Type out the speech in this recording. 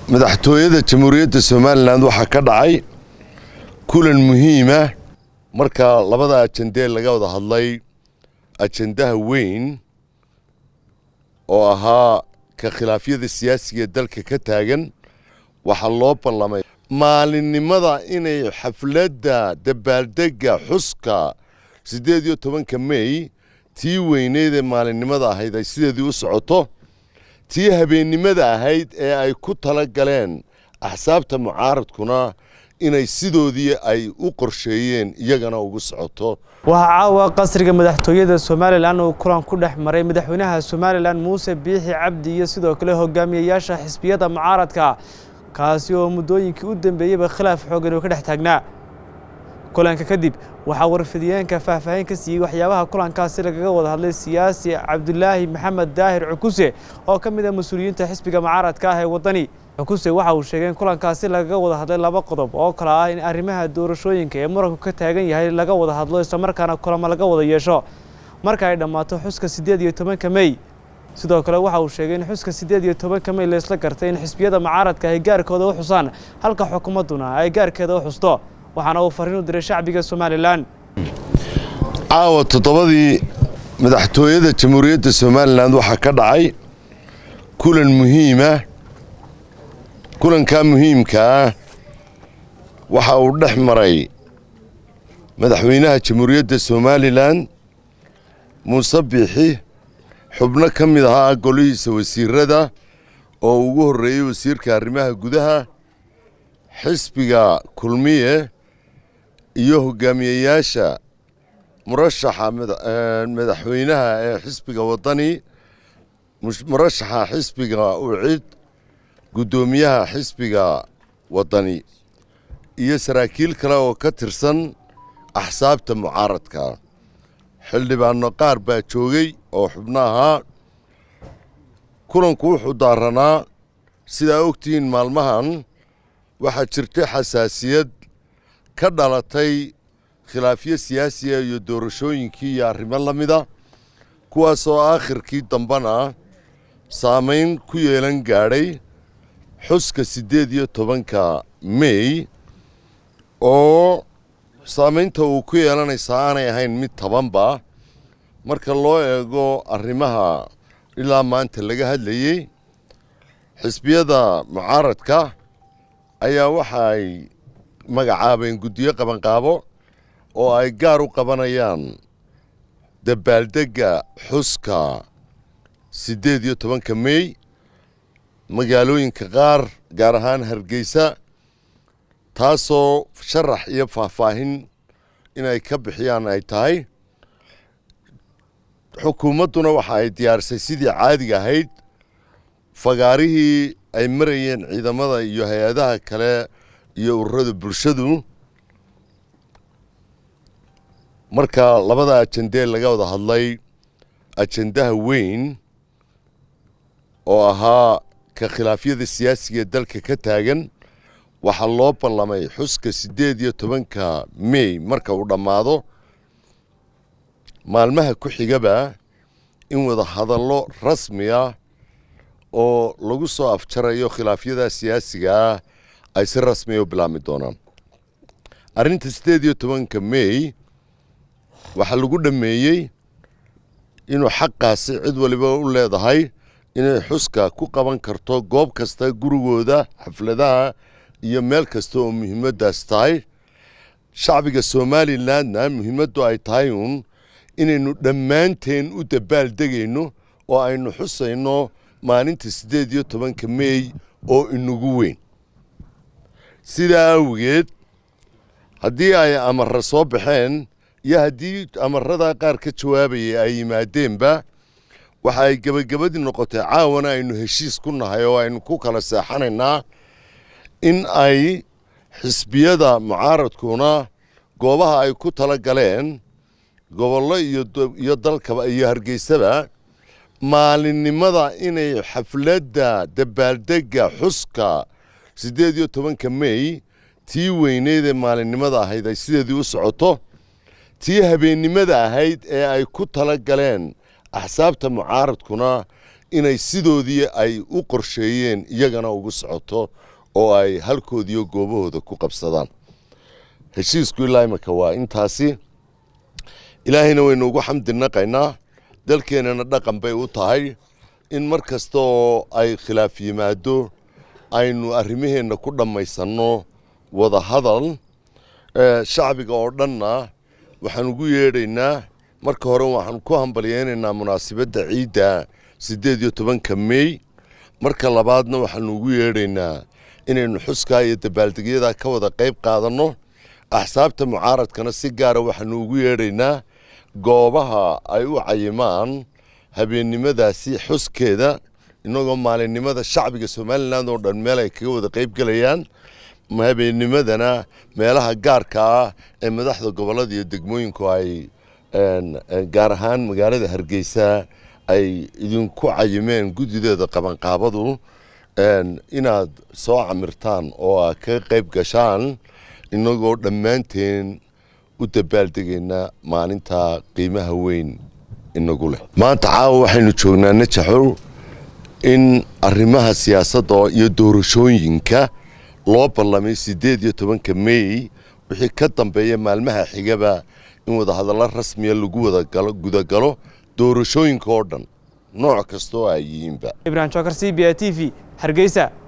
madaxtooyada jamhuuriyadda somalilan waxaa ka dhacay kulan muhiima marka labada ajandee laga wada hadlay ajandaha weyn oo ahaa ka khilaafyada siyaasiga ee dalka ka taagan waxaa loo ballamay maalinimada inay xafladda dabaaldegga xuska siddeed iyo tobanka mey tii weyneyd ee maalinimada ahayd ay sideedii u socoto tii habeennimada ahayd ee ay ku tala galeen axsaabta mucaaradkuna inay sidoodii ay u qorsheeyeen iyagana ugu socoto waxaa caawa qasriga madaxtooyada somalilan uu kulan ku dhex maray madaxweynaha somalilan muuse biixi cabdi iyo sidoo kale hogaamiyayaasha xisbiyada mucaaradka kaasi oo muddooyinkii u dambeeyeyba khilaaf xoogan uu ka dhex taagnaa kulanka kadib waxaa warfidiyeenka faahfaahin ka siiyey waxyaabaha kulankaasi lagaga wada hadlay siyaasi cabdulaahi maxamed daahir cukuse oo ka mid ah mas-uuliyiinta xisbiga mucaaradka ah ee waddani cukuse waxa uu sheegay in kulankaasi lagaga wada hadlay laba qodob oo kale ah in arrimaha doorashooyinka ee muranku ka taagan yahay laga wada hadlo islamarkaana kulamo laga wada yeesho marka ay dhammaato xuska siddeed iyo tobanka mey sidoo kale waxa uu sheegay in xuska siddeed iyo tobanka mey laysla gartay in xisbiyada mucaaradka ay gaarkooda u xusaan halka xukuumadduna ay gaarkeeda u xusto waxaana uu fariin u diray shacbiga somalilan caawa toddobadii madaxtooyada jamhuuriyadda somalilan waxaa ka dhacay kulan muhiima kulankaa muhiimka ah waxa uu dhex maray madaxweynaha jamhuuriyadda somalilan muuse biixi xubno ka mid ahaa golihiisa wasiirada oo ugu horreeyey wasiirka arrimaha gudaha xisbiga kulmiye iyo hogaamiyeyaasha murashaxa madaxweynaha ee xisbiga waddani murashaxa xisbiga ucid guddoomiyaha xisbiga waddani iyo saraakiil kale oo ka tirsan axsaabta mucaaradka xildhibaano qaar baa joogay oo xubno ahaa kulanku wuxuu daaranaa sidaa ogtihiin maalmahan waxaa jirtay xasaasiyad ka dhalatay khilaafyo siyaasiya iyo doorashooyinkii iyo arrimo la mida kuwaasoo aakhirkii dambena saamayn ku yeelan gaadhay xuska siddeed iyo tobanka mey oo saamaynta uu ku yeelanaysaa aanay ahayn mid tabanba marka loo eego arrimaha ilaa maanta laga hadlayey xisbiyada mucaaradka ayaa waxa ay magacaabeen guddiyo qabanqaabo oo ay gaar u qabanayaan dabaaldegga xuska siddeed iyo tobanka mey magaalooyinka qaar gaar ahaan hargeysa taasoo sharax iyo faahfaahin inay ka bixiyaan ay tahay xukuumadduna waxa ay diyaarisay sidii caadiga ahayd fagaarihii ay marayeen ciidamada iyo hay-adaha kale iyo ururada bulshadu marka labada ajandee laga wada hadlay ajandaha weyn oo ahaa ka khilaafyada siyaasiga ee dalka ka taagan waxaa loo ballamay xuska siddeed iyo tobanka mey marka uu dhammaado maalmaha ku xigaba in wada hadallo rasmi ah oo lagu soo afjarayo khilaafyada siyaasiga ah ay si rasmiya u bilaabmi doonaan arrinta siddeed iyo tobanka mey waxaa lagu dhammeeyey inuu xaqaasi cid waliba u leedahay inay xuska ku qaban karto goob kasta gurigooda xafladaha iyo meel kasta oo muhiimaddaas tahay shacbiga somalilandna muhiimaddu ay tahay uun inaynu dhammaanteen u dabaaldegayno oo aynu xusayno maalinta siddeed iyo tobanka mey oo inagu weyn sidaa awgeed haddii ay amarra soo baxeen iyo haddii amarada qaar ka jawaabayay ay yimaadeenba waxa ay gebagabadii noqotay caawana aynu heshiis ku nahay oo aynu ku kala seexanaynaa in ay xisbiyada mucaaradkuna goobaha ay ku tala galeen gobollo iyo dalkaba iyo hargeysaba maalinimada inay xafladda dabaaldegga xuska siddeed iyo tobanka mey tii weyneyd ee maalinimada ahayd ay sideedii u socoto tii habeennimada ahayd ee ay ku tala galeen axsaabta mucaaradkuna inay sidoodii ay u qorsheeyeen iyagana ugu socoto oo ay halkoodiiyo goobahooda ku qabsadaan heshiisku ilaa imika waa intaasi ilaahayna waynu ugu xamdi naqaynaa dalkeennana dhaqan bay u tahay in mar kasta oo ay khilaaf yimaado aynu arrimaheenna ku dhammaysanno wada hadal shacbiga oo dhanna waxaan ugu yeedhaynaa marka hore waxaan ku hambalyeynaynaa munaasabadda ciidda siddeed iyo tobanka mey marka labaadna waxaanu ugu yeedhaynaa inaynu xuskaa iyo dabaaldegyadaa ka wada qayb qaadanno axsaabta mucaaradkana si gaara waxaanu ugu yeedhaynaa goobaha ay u cayimaan habeennimadaasi xuskeeda innagoo maalinimada shacbiga somalilan oo dhan meel ay kaga wada qayb gelayaan habeennimadana meelaha gaarka ah ee madaxda gobollada iyo degmooyinku ay gaar ahaan magaalada hargeysa ay idinku cayimeen guddideeda qabanqaabadu inaad soo camirtaan oo aad kaga qayb gashaan innagoo dhammaanteen u dabaaldegayna maalinta qiimaha weyn inagu leh maanta caawa waxaynu joognaa najaxow in arrimaha siyaasadda iyo doorashooyinka loo ballamay siddeed iyo tobanka mey wixii ka dambeeya maalmaha xigaba in wadahadallo rasmiya lagu wada gudagalo doorashooyinka oo dhan nooc kasta oo ay yihiinba ibrahim jokar c b a t v hargeysa